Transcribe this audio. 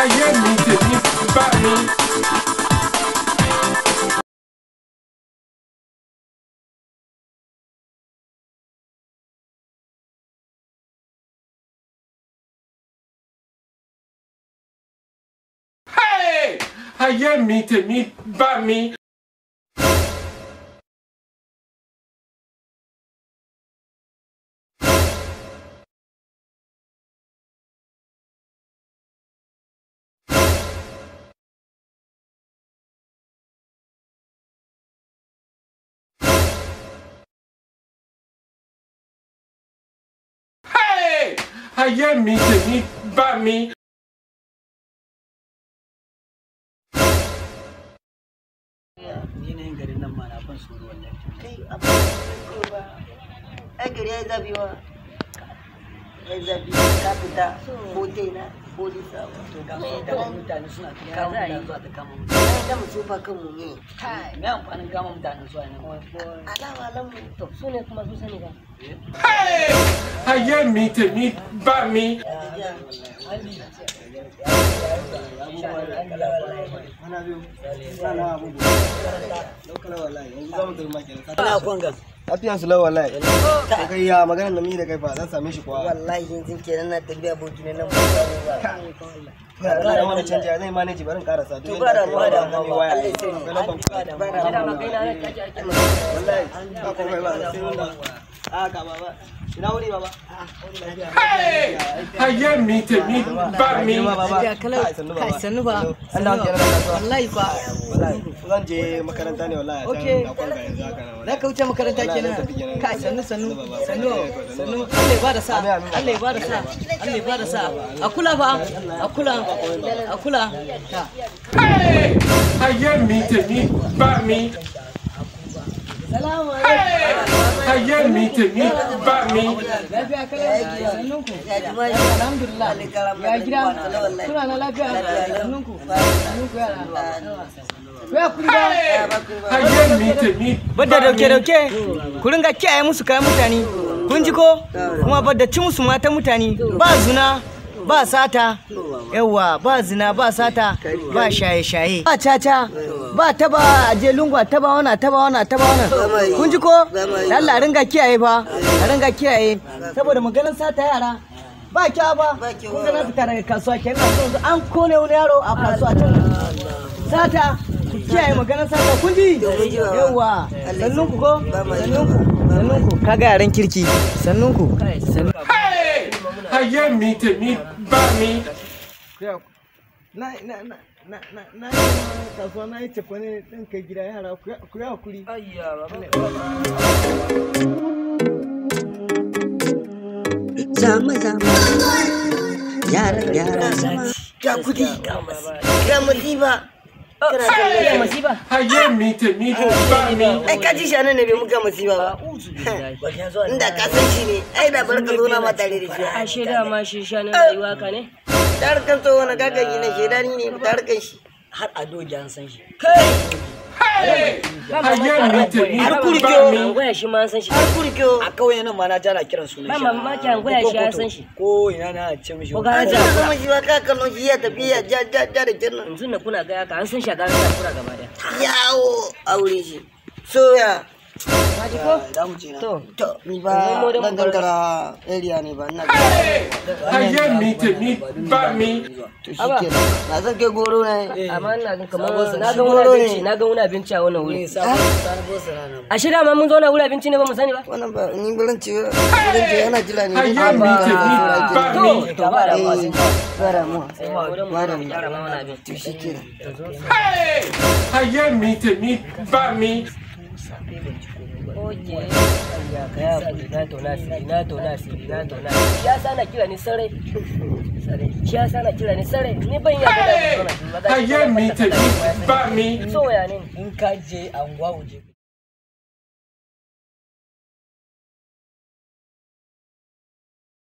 ayé mi tèmi bá mi. Hey! ayé mi tèmi bá mi. Hey! ayé mi tèmi bá mi. yanayin garin nan ma na ban tsoro wallahi kai abin ba ai gari ya yi zafi wa ya yi zafi ka fita hotel na polisa wa to ga su da mutane suna ta kama mutane zuwa ta kama mutane ya da mu tsufa kan mu ne kai me amfanin kama mutane zuwa nan alama lamu to su ne kuma su sani ba Hey! ayé mi tèmi bá mi. ana kwanga lafiyan su lawa wallahi kai kai ya magana da mi da kai fa zan same shi kuwa wallahi yanzu kenan na tafiya aboki ne nan ba samu ba ga da wani canja zai manage barin karasa duk to ba da yadda mu da aka yi mu waya Allah sai ga lambar ku. ba da mu da ma kai na nan kaji ake wallahi ba ko kai ba sai wanda a ka baba ina wuri baba Hey! ayé mi tèmi bá mi. baba kai sannu ba an da kenan da kasuwa wallahi ba wallahi zan je makaranta ne wallahi Okay. na kwanga yanzu haka nan za ka wuce makaranta Wallahi, kenan zan tafi kenan. kai sannu sannu Baba. sannu Eh, sannu Allah ya bada sa Amin, amin. Allah ya bada sa Allah ya bada sa a kula fa a kula a kula ta Hey! ayé mi tèmi bá mi. salamu Hey! ayé mi tèmi bá mi. lafiya kala sannun ku alhamdulillah ya gida kuna na lafiya sannun ku sannun ku yara ku ya kuri ba ayé mi tèmi Badda dauke-dauke, ku ringa kiyaye musu kayan mutane. Kun ji ko? Kuma badda ci musu mata mutane. Ba zina, ba sata, yawa ba zina, ba sata, ba shaye-shaye. Ba caca, ba taba aje lungwa, taba wana, taba wana, taba wana. Kun ji ko? Allah ringa kiyaye fa, a ringa kiyaye. Saboda maganin sata yara. Ba kya ba, kun ga na fita daga kasuwa kenan yanzu an kone wani yaro a kasuwa can. Sata, ku kiyaye maganar sata kun ji? Yawa, sannun ku ko? Sannun ku, sannun ku. Kaga yaran kirki, sannun ku. Sannun Hey! ayé mi tèmi bá mi. na na na na na na yi kasuwa na yi cefa ne ɗin kai gida yara ku yi hakuri zama zama yara yara ga kudi ga masifa kana kallon masifa ayé mi tèmi bá mi. ai ka ji shanan ne bai muka masifa ba inda ka san shi ne ai da bar ka zo na ma tare da shi a shaida ma shi shanin rayuwa ka ne tar kan so wani gaga gina shaidani ne tar kan shi har a doji an san shi Hey! ayé mi tèmi Har bá kurke mi. an goya shi ma an san shi har kurkyo a kauye nan ma na jana kiran sunan ba shi mamaki an goya shi ya san shi ko ina na ce mishi ko a ga ji ja zama shi ba ka kallon shi ya tafi ya ja ja ja da kin yanzu na kuna ga ka an san shi a garin kura gaba daya yawo aure shi soya ka ji ko za mu ce na to to ni ba dan gangara area ne ba ina Hey! ayé mi tèmi bá mi. to shi kenan na san kai goro ne amma ina ga kamar na ga wani abinci na ga wani abinci a wannan wuri a shirya ma mun zo na wuri abinci ne ba mu sani ba wannan ba ni burin ce burin ce yana jira ne ayé mi tèmi bá mi. to ba da ba bara mu sai mu wurin mu mu gyara ma wani abin to shi kenan Hey! ayé mi tèmi bá mi. Oke. Ya kaya kudi na tona siri na tona siri na tona siri. Shi yasa na kira ni sarai. Sarai. Shi yasa na kira ni sarai. Ni ban iya gada mu zauna. ayé mi tèmi bá mi. So ya ne. in ka je anguwa waje